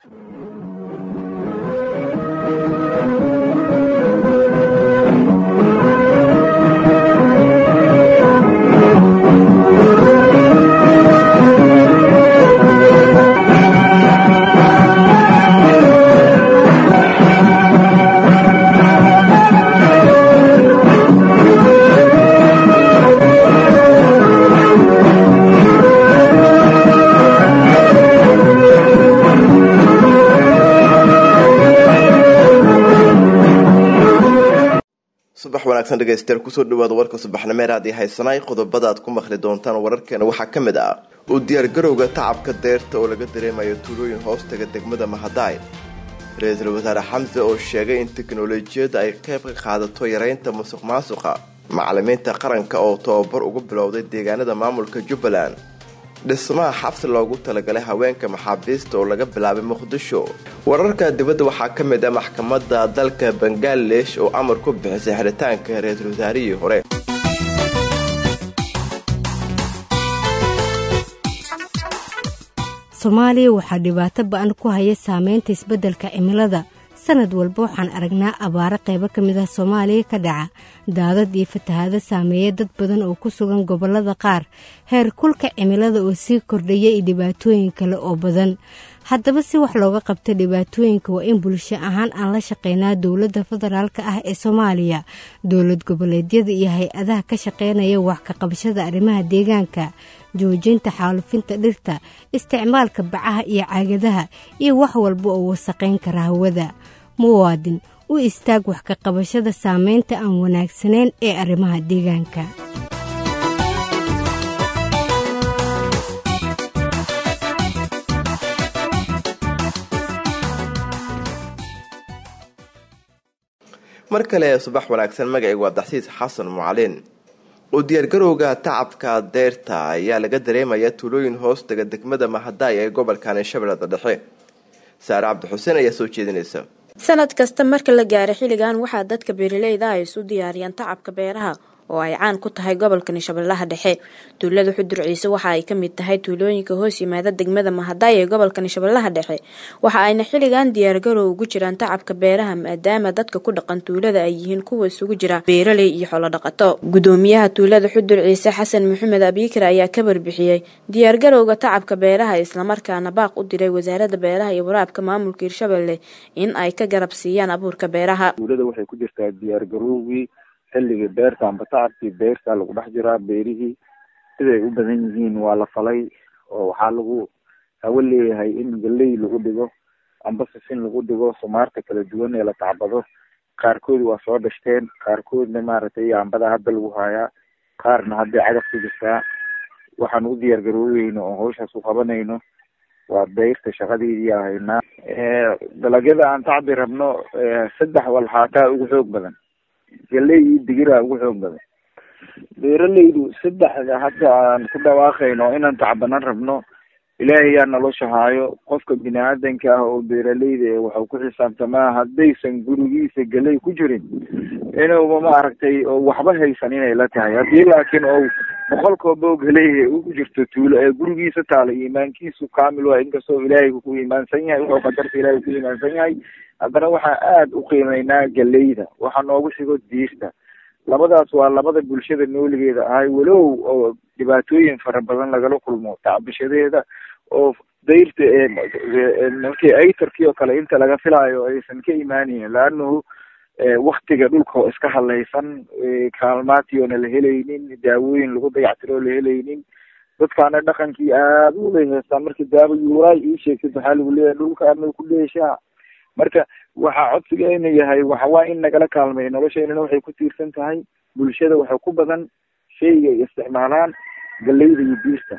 subax wanaagsan dhegeystayaal kusoo dhawaada warka subaxnimeer aad ii haysanay qodobada aad ku maqli doontaan wararkeena waxaa ka mid ah u diyaargarowga tacabka deerta oo laga dareemayo tuulooyin hoostaga degmada mahadaay ra-iisul wasaare xamse oo sheegay in teknolojiyadda ay qayb ka qaadato yareynta musuq maasuqa macalimiinta qaranka oo tababar ugu bilowday deegaanada maamulka jubbaland dhismaha xabsi loogu talagalay haweenka maxaabiista oo laga bilaabay muqdisho wararka dibadda waxaa ka mid ah maxkamadda dalka bangaladesh oo amar ku bixisay xiritaanka ra-iisul wasaarihii hore soomaaliya waxaa dhibaato ba-an ku haya saameynta isbeddelka cimilada sanad walba waxaan aragnaa abaaro qaybo ka mid ah soomaaliya ka dhaca daadad iyo fatahaado saameeya dad badan oo ku sugan gobollada qaar heer kulka cimilada oo sii kordhaya iyo dhibaatooyin kale oo badan haddaba si wax looga qabto dhibaatooyinka waa in bulsho ahaan aan la shaqeynaa dowladda federaalk ah ee soomaaliya dowlad goboleedyada iyo hay-adaha ka shaqeynaya wax ka qabashada arrimaha deegaanka joojinta xaalufinta dhirta isticmaalka bacaha iyo caagadaha iyo wax walba oo wasaqayn kara hawada muwaadin u istaag wax ka qabashada saameynta aan wanaagsanayn ee arrimaha deegaanka mar kale subax wanaagsan magacaygu waa daxsiis xasan mucalin u diyaargarowga tacabka deerta ayaa laga dareemaya tuulooyin hoostaga degmada mahadaay ee gobolkan shabeellada dhexe saare cabdixuseen ayaa soo jeedinaysa sanad kasta marka la gaaro xilligan waxaa dadka beeraleyda ay isu diyaariyaan tacabka beeraha oo ay caan ku tahay gobolkani shabeellaha dhexe tuulada xudur ciise waxa ay ka mid tahay tuulooyinka hoos yimaada degmada mahadaay ee gobolkani shabeellaha dhexe waxa ayna xilligan diyaargarow ugu jiraan tacabka beeraha maadaama dadka ku dhaqan tuulada ay yihiin kuwa isugu jira beeraley iyo xoolodhaqato gudoomiyaha tuulada xudur ciise xasan maxamed abiikar ayaa ka barbixiyey diyaargarowga tacabka beeraha islamarkaana baaq u diray wasaaradda beeraha iyo waraabka maamulka hirshabelle in ay ka garab siiyaan abuurka beeraha tuulada waxay ku jirtaa diyaargarowgii xilligii beerta amba tacabkii beerta lagu dhex jiraa beerihii siday u badan yihiin waa la falay oo waxaa lagu hawo leeyahay in galey lagu dhigo amba sisin lagu dhigo sumaarta kala duwan ee la tacbado qaarkood waa soo dhashteen qaarkoodna maaragtay ambada hadda lagu haayaa qaarna hadday cagaf ku jirtaa waxaan u diyaar garooweyno oo hawshaas u qabanayno waa beyrta shaqadeedii ahaynaa dalagyada aan tacbi rabno saddex walxaataa ugu xoog badan galey iyo digiraa ugu xoog badan beeraleydu saddexda hadda aan ku dhawaaqayno inaan tacbanan rabno ilaahayaa nolosha haayo qofka bini aadanka ah oo beeraleyda waxau ku xisaabtamaa haddaysan gurigiisa galey ku jirin inuuba maaragtay oo waxba haysan inay la tahay haddii laakiin ou boqolkooba galey ugu jirto tuulo ee gurigiisa taala iimaankiisu kaamil waa inkastoo ilaahay ku iimaansan yahay wuxuu qadarta ilaahay ku iimaansan yahay haddana waxaa aada u qiimeynaa galeyda waxaa noogu xigo diirta labadaas waa labada bulshada nooligeeda ahay walow oo dhibaatooyin fara badan lagala kulmo tacbishadeeda oo dayrta markii aytarkii oo kale inta laga filaayo aysan ka imaanayn laanahu waktiga dhulka oo iska hadlaysan kaalmaatiyoona la helaynin daawooyin lagu dayactiro la helaynin dadkaana dhaqankii aada u leheystaa markii daawo yuuraay ii sheegtid waxaa lagu leeyahay dhulkaana ku dheeshaa marka waxaa codsigeena yahay waxawaa in nagala kaalmay nolosheynana waxay ku tiirsan tahay bulshada waxa ku badan shayga ay isticmaalaan galeyda iyo diirta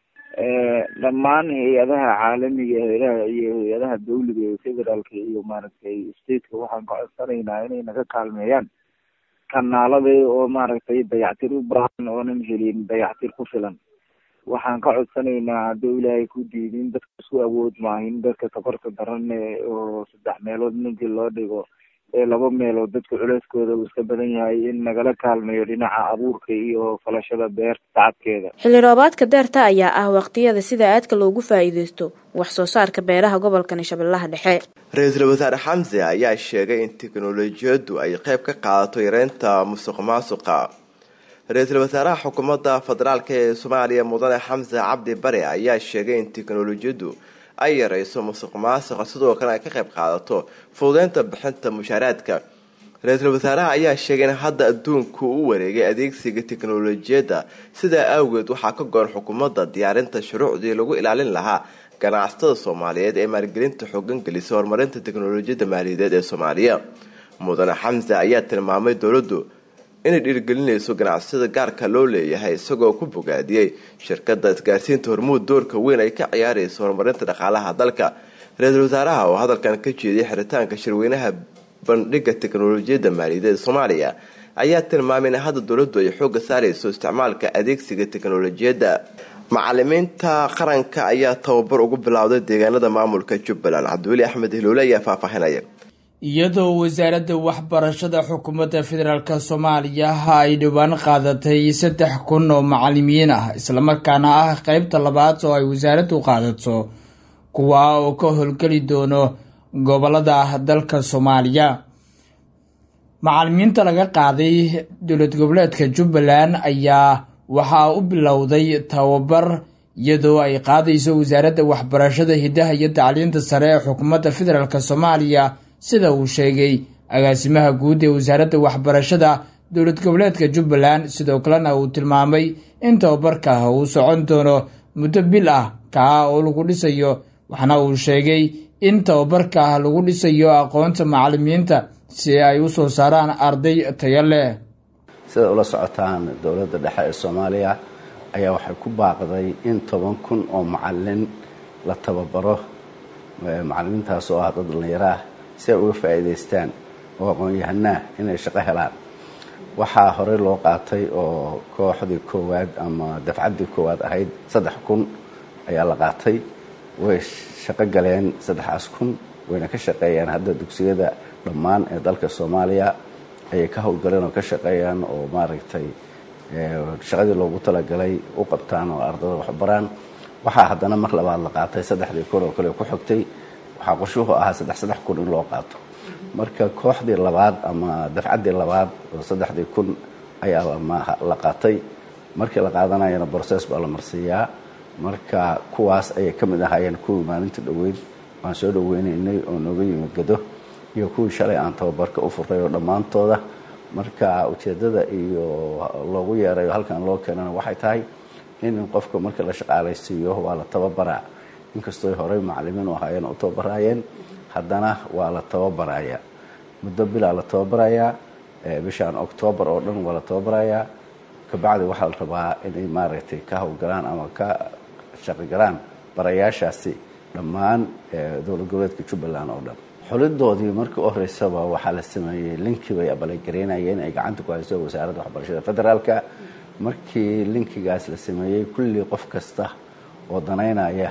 dhammaan hay-adaha caalamiga hay-adaha iyo hay-adaha dawliga ee federaalka iyo maaragtay stateka waxaan ka codsanaynaa inay naga kaalmeeyaan kanaalada oo maaragtay dayactir u baahan oonan helin dayactir ku filan waxaan ka codsanaynaa hadduu ilaahay ku diidin dadka isku awood maahin dadka tabarta daran oo saddex meelood ninkii loo dhigo laba meelood dadka culeyskooda uu iska badan yahay in nagala kaalmeeyo dhinaca abuurka iyo falashada beerta tacabkeeda xilli roobaadka deerta ayaa ah waqtiyada sida aadka loogu faa'iideysto wax soo saarka beeraha gobolkani shabeellaha dhexe ra-iisul wasaare xamse ayaa sheegay in teknolojiyaddu ay qayb ka qaadato yareynta musuq maasuqa ra-iisul wasaaraha xukuumadda federaalk ee soomaaliya mudane xamse cabdi bare ayaa sheegay in teknolojiyaddu ay yareyso musuq maasuqa sidoo kale ay ka qayb qaadato fududeynta bixinta mushaaraadka ra-iisul wasaaraha ayaa sheegay in hadda adduunku u wareegay adeegsiga teknolojiyadda sidaa awgeed waxaa ka go-an xukuumadda diyaarinta shuruucdii lagu ilaalin lahaa ganacsatada soomaaliyeed ee maalgelinta xoogan gelisa horumarinta teknolojiyadda maaliyadeed ee soomaaliya mudane xamse ayaa tilmaamay dowladdu inay dhiirigelinayso ganacsiyada gaarka loo leeyahay isagoo ku bogaadiyey shirkadda isgaarsiinta hormuud doorka weyn ay ka ciyaarayso horumarinta dhaqaalaha dalka ra-iisul wasaaraha oo hadalkan ka jeediyay xiritaanka shirweynaha bandhiga teknolojiyadda maaliyadeed soomaaliya ayaa tilmaamay in hadda dowladdu ay xooga saarayso isticmaalka adeegsiga teknolojiyadda macalimiinta qaranka ayaa tababar ugu bilowday deegaanada maamulka jubbaland cabdiweli axmed hiloole ayaa faahfaahinaya iyadoo wasaaradda waxbarashada xukuumadda federaalk soomaaliya ay dhowaan qaadatay saddex kun oo macalimiin ah islamarkaana ah qeybta labaad oo ay wasaaraddu qaadato kuwa oo ka howlgeli doono gobolada dalka soomaaliya macalimiinta laga qaaday dowlad goboleedka jubbaland ayaa waxaa u bilowday tababar iyadoo ay qaadayso wasaaradda waxbarashada hidaha iyo tacliinta sare ee xukuumadda federaalk soomaaliya sida uu sheegay agaasimaha guud ee wasaaradda waxbarashada dowlad goboleedka jubbaland sidoo kalena uu tilmaamay in tababarka uu socon doono muddo bil ah kaa oo lagu dhisayo waxaana uu sheegay in tababarka lagu dhisayo aqoonta macalimiinta si ay u soo saaraan arday tayo leh sida ula socotaan dowladda dhexe ee soomaaliya ayaa waxay ku baaqday in toban kun oo macalin la tababaro macalimiintaas oo ah dad dhallinyaro ah si ay uga faa'iidaystaan oo aqoon-yahanaa inay shaqo helaan waxaa horey loo qaatay oo kooxdii koowaad ama dafcaddii koowaad ahayd saddex kun ayaa la qaatay way shaqo galeen saddexaas kun wayna ka shaqeeyaan hadda dugsiyada dhammaan ee dalka soomaaliya ayay ka howlgaleen oo ka shaqeeyaan oo maaragtay shaqadii loogu talagalay u qabtaan oo ardada waxbaraan waxaa haddana mar labaad la qaatay saddexdii kun oo kale ku xogtay waxaa qorshuhu ahaa saddex saddex kun in loo qaato marka kooxdii labaad ama dafcaddii labaad oo saddexdii kun ayaa la qaatay markii la qaadanayana brocess baa la marsiiyaa marka kuwaas ayay ka mid ahaayeen kuwii maalinta dhoweyd waan soo dhaweynaynay oo nooga yimid gado iyo kuwii shalay aan tababarka u furay oo dhammaantooda marka ujeeddada iyo loogu yeerayo halkan loo keenana waxay tahay in qofka marka la shaqaalaysiiyo waa la tababaraa inkastooy horey macalimiin u ahaayeen u tababaraayeen haddana waa la tababaraya muddo bilaa la tababarayaa bishaan octoobar oo dhan waa la tababarayaa kabacdi waxaa la rabaa inay maaragtay ka howlgalaan ama ka shaqogalaan barayaashaasi dhammaan dowlad goboleedka jubbaland oo dhan xulidoodii markii u horeysaba waxaa la sameeyey linkii bay abalagereynayeen ay gacanta ku hayso wasaaradda waxbarashada federaalka markii linkigaas la sameeyey kulli qof kasta oo danaynaya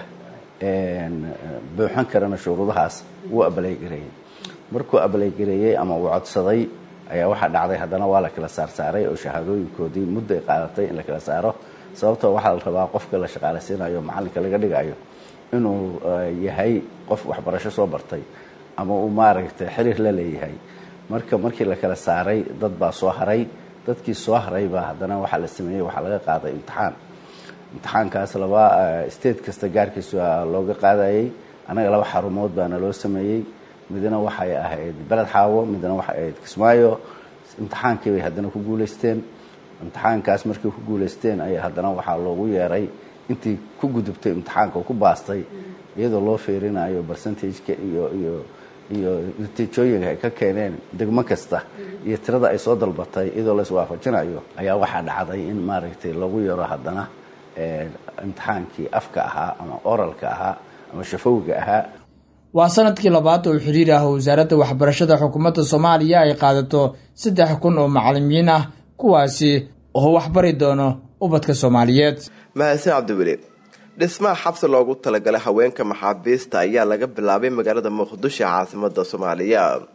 buuxan karana shuruudahaas wuu abaleygareeyey markuu abaleygareeyey ama uu codsaday ayaa waxaa dhacday haddana waa la kala saarsaaray oo shahaadooyinkoodii muddo ay qaadatay in la kala saaro sababtoo waxaa la rabaa qofka la shaqaalaysiinayo macalinka laga dhigayo inuu yahay qof waxbarasho soo bartay ama uu maaragtay xiriir la leeyahay marka markii la kala saaray dad baa soo haray dadkii soo haraybaa haddana waxaa la sameeyey waxaa laga qaaday imtixaan imtixaankaas laba state kasta gaarkiisa looga qaadayey annaga laba xarumood baana loo sameeyey midna waxay ahayd beled xaawo midna waxay ahayd kismaayo imtixaankii bay haddana ku guulaysteen imtixaankaas markay ku guulaysteen ayaa haddana waxaa loogu yeeray intii ku gudubtay imtixaanka oo ku baastay iyadoo loo fiirinayo percentageka iyo iyo iyo natiijooyinka ay ka keeneen degmo kasta iyo tirada ay soo dalbatay iyadoo la iswaafajinayo ayaa waxaa dhacday in maaragtay lagu yaro haddana imtixaankii afka ahaa ama oralka ahaa ama shafowga ahaa waa sanadkii labaad oo xiriir ah wasaaradda waxbarashada xukuumadda soomaaliya ay qaadato saddex kun oo macalimiin ah kuwaasi oo waxbari doono ubadka soomaaliyeed mahadsan cabdiweli dhismaha xabsi loogu talagalay haweenka maxaabiista ayaa laga bilaabay magaalada muqdisho caasimada soomaaliya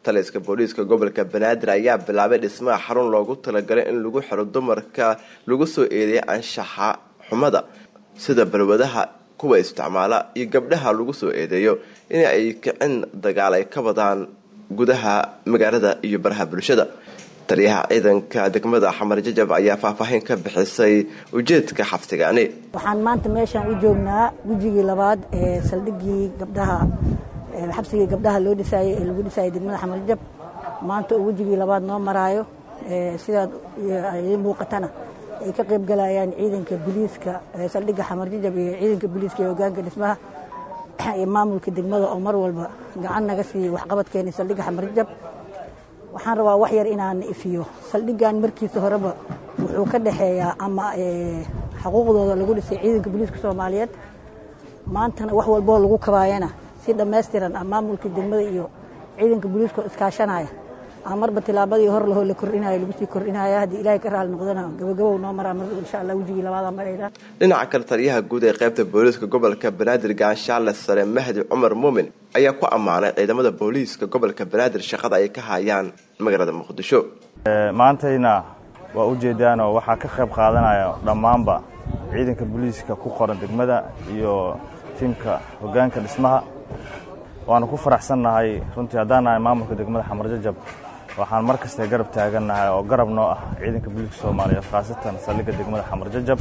taliska booliiska gobolka banaadir ayaa bilaabay dhismaha xarun loogu talagalay in lagu xiro dumarka lagu soo eedeeyay anshaxa xumada sida balwadaha kuwa isticmaala iyo gabdhaha lagu soo eedeeyo in ay kicin dagaal ay ka wadaan gudaha magaalada iyo baraha bulshada taliyaha ciidanka degmada xamar jajab ayaa faahfaahin ka bixisay ujeedka xabsigaani waxaan maanta meeshaan u joognaa gujigii labaad ee saldhigii gabdhaha xabsigii gabdhaha loo dhisaayey ee lagu dhisaayay degmada xamar jajab maanta oo wejigii labaad noo maraayo sidaad idiin muuqatana ay ka qayb galayaan ciidanka booliiska saldhigga xamar jajab iyo ciidanka booliiska ee hogaanka dhismaha iyo maamulka degmada oo mar walba gacan naga siiyey waxqabadkeena saldhigga xamar jajab waxaan rabaa wax yar inaan ifiyo saldhiggan markiisa horeba wuxuu ka dhexeeyaa ama xuquuqdooda lagu dhisay ciidanka booliiska soomaaliyeed maantana wax walboo lagu kabaayana si dhammaystiran ah maamulka degmada iyo ciidanka booliiska iskaashanaya a marba tilaabadii hor lahoo la kordhinayo lagu sii kordhinaya haddii ilaahay ka raali noqdana gabagabow noo maraa mar insha allah wejigii labaada marayna dhinaca kale taliyaha guud ee qaybta booliiska gobolka banaadir gaanshaale sare mahdi cumar muumin ayaa ku ammaanay ciidamada booliiska gobolka banaadir shaqada ay ka hayaan magaalada muqdisho maantayna waa ujeedaanoo waxaa ka qayb qaadanaya dhammaanba ciidanka booliiska ku qoran degmada iyo tiimka hogaanka dhismaha waanu ku faraxsannahay runtii haddaan nahay maamulka degmada xamar jajab waxaan mar kasta garab taagannahay oo garab noo ah ciidanka booliiska soomaaliyeed khaasatan saldhigga degmada xamar jajab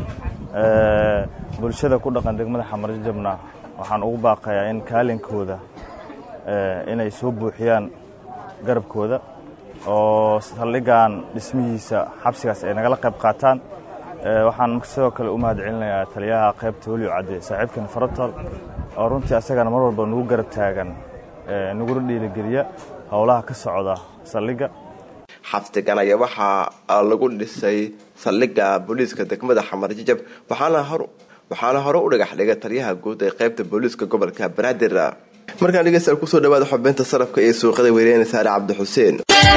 bulshada ku dhaqan degmada xamar jajabna waxaan ugu baaqayaa in kaalinkooda inay soo buuxiyaan garabkooda oo saldhiggan dhismihiisa xabsigaas ay nagala qayb qaataan waxaan sidoo kale u mahad celinayaa taliyaha qaybta weliyo cadde saaxiibkan farotol oo runtii asagana mar walba nagu garab taagan nagula dhiirigeliya howlaha ka socda saldhigga xabsigan ayaa waxaa lagu dhisay saldhigga booliiska degmada xamar jajab waxaana hore u dhagax dhigay taliyaha guud ee qaybta booliiska gobolka banaadir markaan dhegeystayaal kusoo dhawaada xubinta sarafka iyo suuqada weyneyna saare cabdi xuseen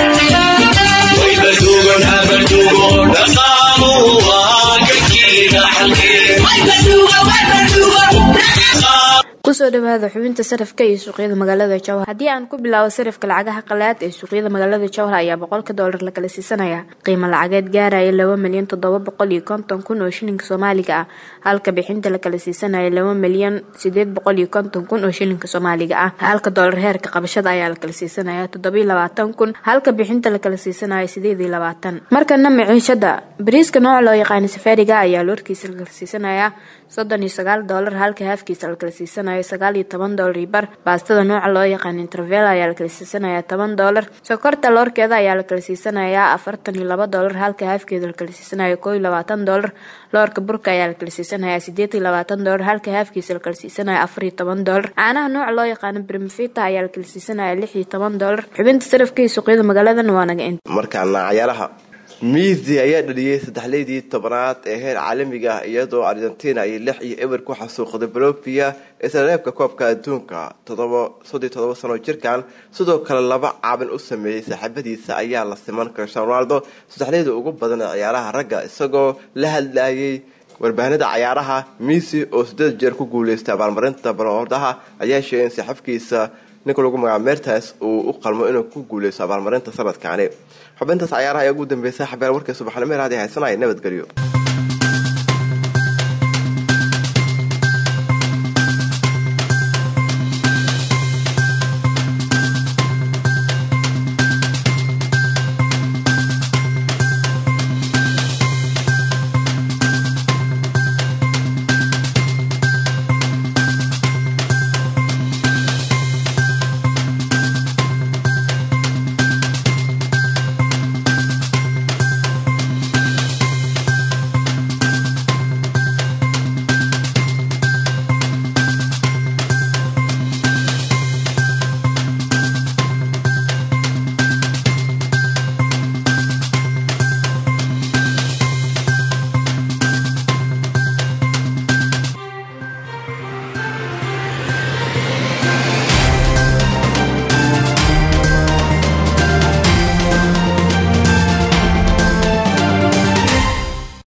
kusoo dhawaada xubinta sarafka iyo suuqyada magaalada jowhar haddii aan ku bilaabo sarafka lacagaha qalaad ee suuqyada magaalada jowhar ayaa boqolka doolar la kala siisanaya qiimo lacageed gaaraya laba milyan toddoba boqol iyo konton kun oo shilinka soomaaliga ah halka bixinta la kala siisanaya laba milyan sideed boqol iyo konton kun oo shilinka soomaaliga ah halka doolar heerka qabashada ayaa la kala siisanaya toddobiyo labaatan kun halka bixinta la kala siisanaya sideed iyo labaatan markana maciishada bariiska nooca loo yaqaana safaariga ayaa loorkiisa la kala siisanaya soddon iyo sagaal doolar halka haafkiisa la kala siisanaya sagaal iyo toban doolar iyo bar baastada nooca loo yaqaan intervel ayaa la kala siisanayaa toban doolar sokorta loorkeeda ayaa la kala siisanayaa afartan iyo laba doolar halka haafkeeda la kala siisanaya koo iyo labaatan doolar loorka burka ayaa la kala siisanayaa sideed iyo labaatan doolar halka haafkiisa la kala siisanaya afar iyo toban doolar caanaha nooca loo yaqaano brimfita ayaa la kala siisanaya lix iyo toban doolar xubinta sarafka iyo suuqyada magaaladan waa naga inta markaana cayaaraha miisi ayaa dhaliyey saddexleydii tobanaad ee heer caalamiga ah iyadoo argentina ay lix iyo eber ku xasuuqday bolofia isreebka koobka adduunka soddii todoba sano jirkan sidoo kale laba caabin u sameeyey saaxiibadiisa ayaa la siman cristiano ronaldo saddexleydii ugu badan ee ciyaaraha ragga isagoo la hadlayay warbaahinada cayaaraha miisi oo sideed jeer ku guuleystay abaalmarinta balordaha ayaa sheegay in saaxiibkiisa ninka lagu magacaabo mertas uu u qalmo inuu ku guuleysto abaalmarinta sanadkaani xubintaas cayaaraha ayaa ugu dambeysay xabeer warkay subaxnimo raadi haysanaya nabadgelyo